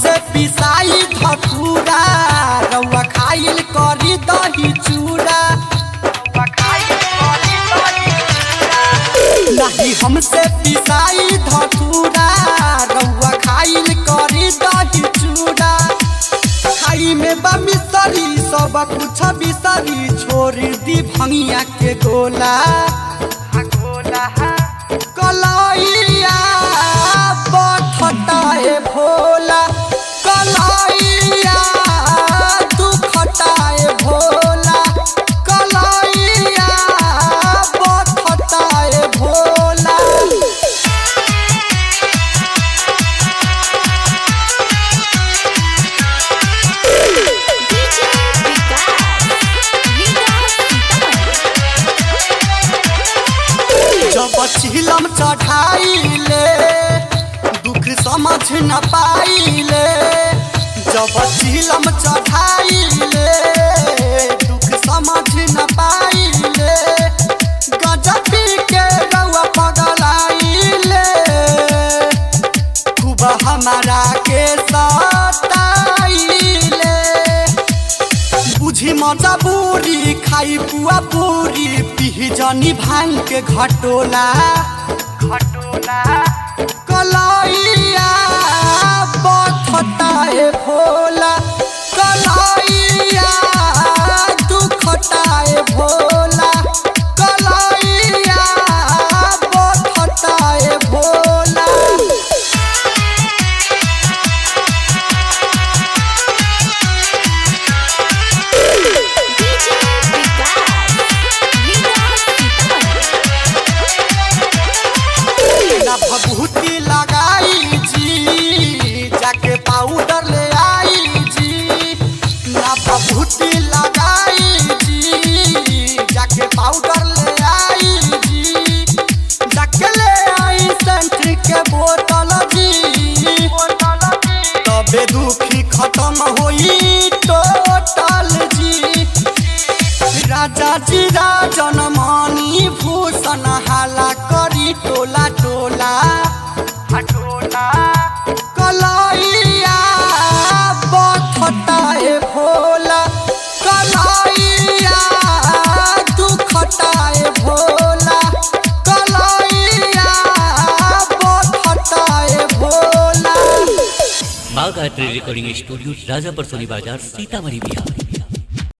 हमसे पिसाई धतूरा रउआ खाइल करी दही चूड़ा नहीं हमसे पिसाई धतूरा रउआ खाइल करी दही चूड़ा खाई में बा मिसरी सब कुछ बिसरी छोड़ दी भंगिया के गोला कलैया बथटाए भोला कलैया दुखटाए भोला कलैया बथटाए भोला DJ विकास विकास सीतामढ़ी जब चिलम चढ़ाइले दुख समझ न पाइले जब चिलम चढ़ाइले दुख समझ न पाइले गजबी के रउआ पगलाइले खूब हमारा के सताइले बुझी मजबूरी खाई पुआ पूरी पीही जनी भांग के घटोला घटोला कलैया बथटाए भोला कलैया दुखटाए भोला कलैया बथटाए भोला DJ विकास विकास सीतामढ़ी ना भभूति लगाई जी जाके पाउडर ले आई जी ना भभूति लगाई जी जाके पाउडर ले आई जी जाके ले आई सेंट के बोतल जी तबे दुखी खत्म होई टोटल जी राजा जी राजन मणि भूषण हाला करी टोला टोला हटोला कलैया बथटाए भोला कलैया दुखटाए भोला कलैया बथटाए Bhola Bagh art recording studio Rajapar Soni बाजार सीतामढ़ी बिहार